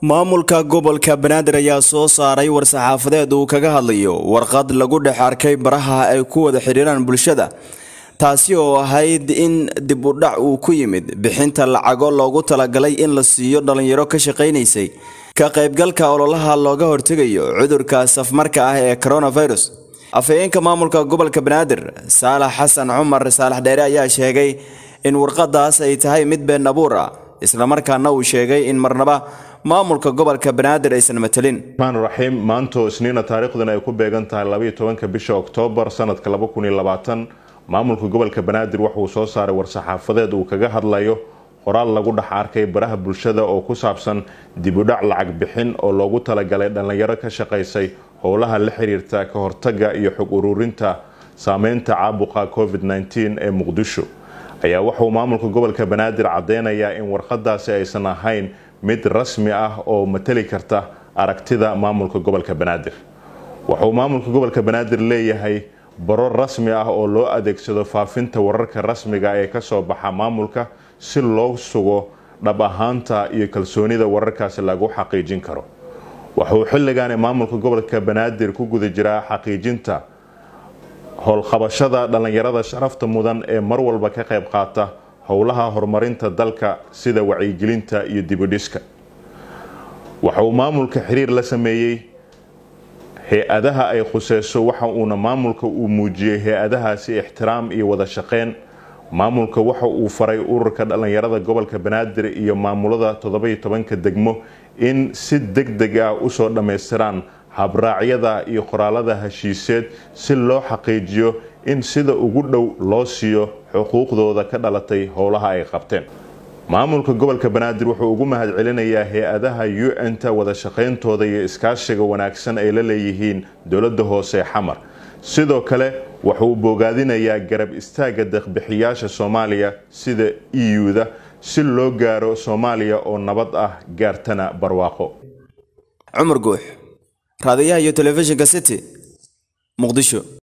maamulka gobolka banaadir ayaa soo saaray war-saxaafadeed uu kaga hadlayo warqad lagu dhex arkay baraha ay ku wada xidhiiraan bulshada taasi oo ahayd in dib u dhac uu ku yimid bixinta lacago loogu talagalay in la siiyo dhallinyaro ka shaqaynaysay ka qaybgalka ololaha looga hortegayo cudurka safmarka ah ee coronavirus afhayeenka maamulka gobolka banaadir saalax xasan cumar saalax dheere ayaa sheegay in warqadaas ay tahay mid been abuur ah islamarkaana uu sheegay in marnaba maamulka gobolka banaadir aysan matelin maan raxiim maanto isniina taariikhdan ay ku beegan tahay labaiyo tobanka bisha oktoobar sanadka laba kun iyo labaatan maamulka gobolka banaadir waxauu soo saaray war-saxaafadeed uu kaga hadlayo qoraal lagu dhex arkay baraha bulshada oo ku saabsan dibudhac lacag bixin oo loogu talagalay dhallinyaro ka shaqaysay howlaha la xiriirta ka hortaga iyo xog ururinta saameynta caabuqa covid -19 ee muqdisho ayaa waxauu maamulka gobolka banaadir caddeynayaa in warqadaasi aysan ahayn mid rasmi ah oo matali karta aragtida maamulka gobolka banaadir waxauu maamulka gobolka banaadir leeyahay baro rasmi ah oo loo adeegsado faafinta wararka rasmiga ee kasoo baxa maamulka si loo sugo dhab ahaanta iyo kalsoonida wararkaasi lagu xaqiijin karo waxauu xilligaani maamulka gobolka banaadir ku guda jiraa xaqiijinta howlqabashada dhallinyarada sharafta mudan ee mar walba ka qayb qaata howlaha horumarinta dalka sida wacyigelinta iyo dibudhiska waxa uu maamulka xiriir la sameeyey hay-adaha ay khuseyso waxa uuna maamulka uu muujiyey hay-adahaasi ixtiraam iyo wada shaqeyn maamulka waxa uu faray ururka dhallinyarada gobolka banaadir iyo maamulada toddobiyo tobanka degmo in si deg deg ah usoo dhammaystiraan habraacyada iyo qoraalada heshiiseed si loo xaqiijiyo in sida ugu dhow loo siiyo xuquuqdooda ka dhalatay howlaha ay qabteen maamulka gobolka banaadir wuxuu ugu mahad celinayaa hay-adaha un-ta wada shaqayntooda iyo iskaashiga wanaagsan ay la leeyihiin dowladda hoose xamar sidoo kale wuxuu bogaadinayaa garab istaaga deeqbixiyaasha soomaaliya sida eu-da si loo gaaro soomaaliya oo nabad ah gaartana barwaaqo cumar guux raadiyaha iyo telefishinka city muqdisho